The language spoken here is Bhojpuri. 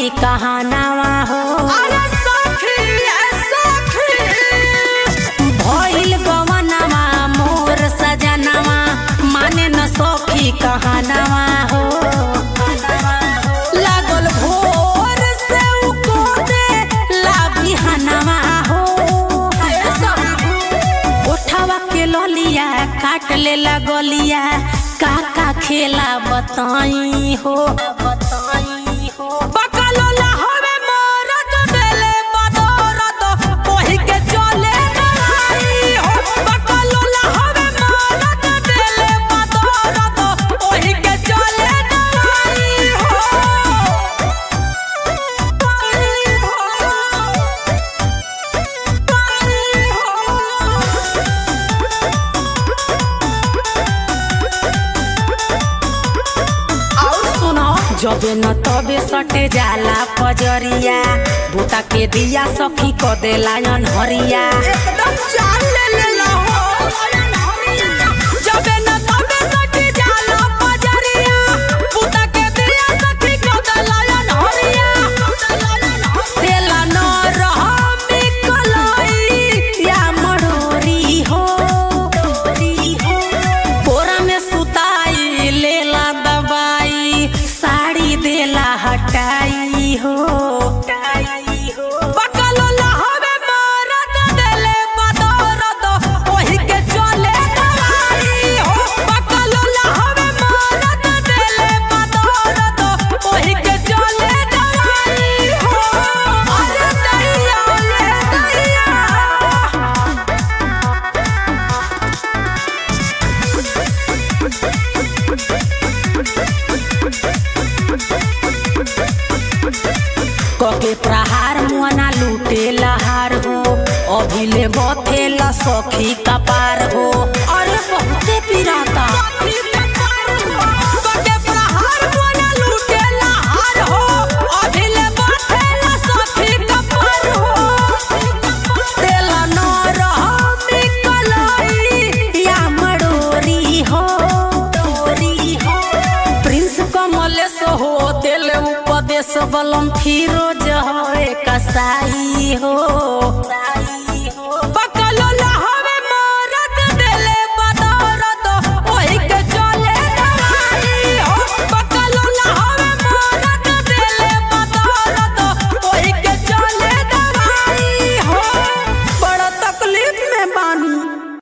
कहानावा हो अरे सखी ए सखी भइल गवनावा मोर सजनावा माने न सखी कहानावा हो लागल भोर से उ को दे ला बिहानावा हो ए सखी उठावा के ललिया काट ले लगलिया का का खेला बताई हो बताई हो बकलोला हवे मरद देले बदौरत ओही के चले गई हो बकलोला हवे मरद देले बदौरत ओही के चले गई हो गई हो और सुनो जबे न तबे सटे जाला पजरिया बूता के दिया सखी क देला हरिया एकदम चाल ले लेला हो जबे न तबे सटी जाला पजरिया पुता के दिया सखी को दलायन हरिया देला न रहमी कलई या मड़ोरी हो कोरा में सुताई लेला दबाई साड़ी देला हटाई हो हटाई हो बकलोला हवे मरद देले बदौरत ओही के चले गई हो बकलोला हवे मरद देले बदौरत ओही के चले गई हो अरे दैया ले दैया कके प्रहार मुआना लूटे लहार हो अभिले बथेला सखी कपार हो अरे बहुते पिराता कटे प्रहार मोना लूटेला हार हो अभिले बाथेला सखी कपार हो देला न रहमी कलई या मड़ोरी हो डोरी हो प्रिंस कमलेश हो दिल उपदेश बलम फिरोज हो कसाई हो